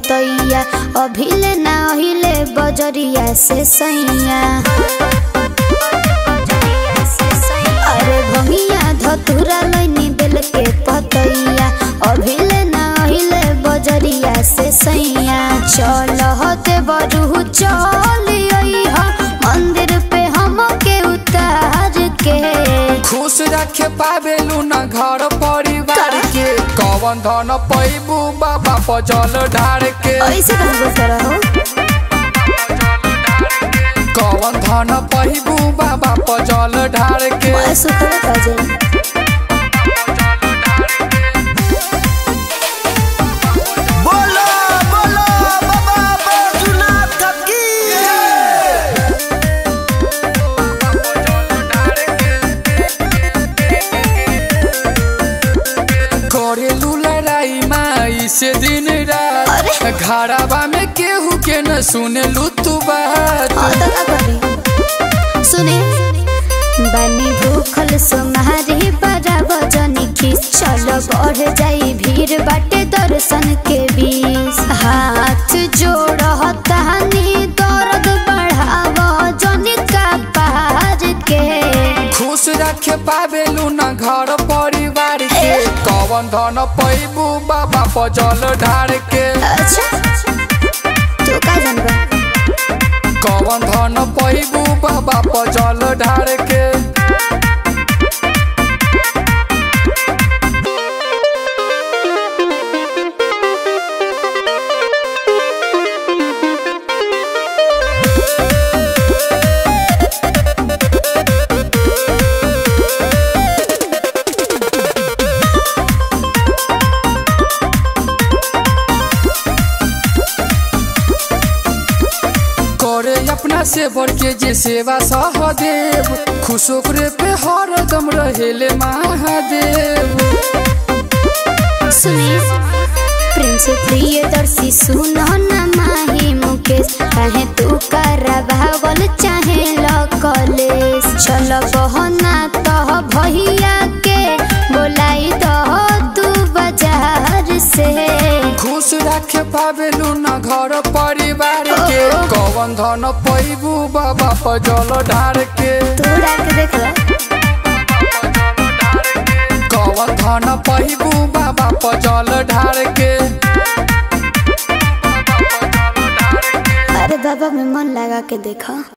पतैया अभिले ना अहिले बजरिया से सैया अरे भंगिया धतुरा लैनी बेल के पतैया अभिले ना अहिले बजरिया से सैया चल होते बरू चल अइहा मंदिर पे हमके उतार के खुश रखे पावेलू न घर परिवार के कवन धन पैबू बाबा पर जल ढार के ऐसे कहीं बोलते रहो कवन धन पैबू बाबा पर जल ढार के मैं सुखल काजे बोलो बोलो बाबा बैजूनाथ की करेलू लड़ाई माई से दिन रात अरे। घराबा में केहू के न सुनेलू तू बात और तो का करी सुने बनी भूखल सुमारी बड़ा वजनी खींच चलो बढ़ जाई भीड़ बाटे दर्शन के बीच हाथ जोड़ तहनी दर्द बढ़ाव जनी का पहाड़ के खुश रखे पावेलू न घर परिवार के कवन धन पैबू बाबा पर जल ढार के अच्छा तू का जानबा कवन धन पैबू बाबा पर जल ढार के करे अपना से बढ़ के जे सेवा सहदेव खुश ओकरे पे हरदम रहेले महादेव सुनी प्रिंस प्रियदर्शी सुनो न माही मुकेश कहे तू करवावल चाहे ल कॉलेज चल बहना तह भैया के बोलाई दह तू बाजार से खुश रखे पावेलू न घर परिवार के कवन धन पैबू बाबा पर जल ढार के तू डाक देख लो कवन धन पैबू बाबा पर जल ढार के अरे बाबा में मन लगा के देखा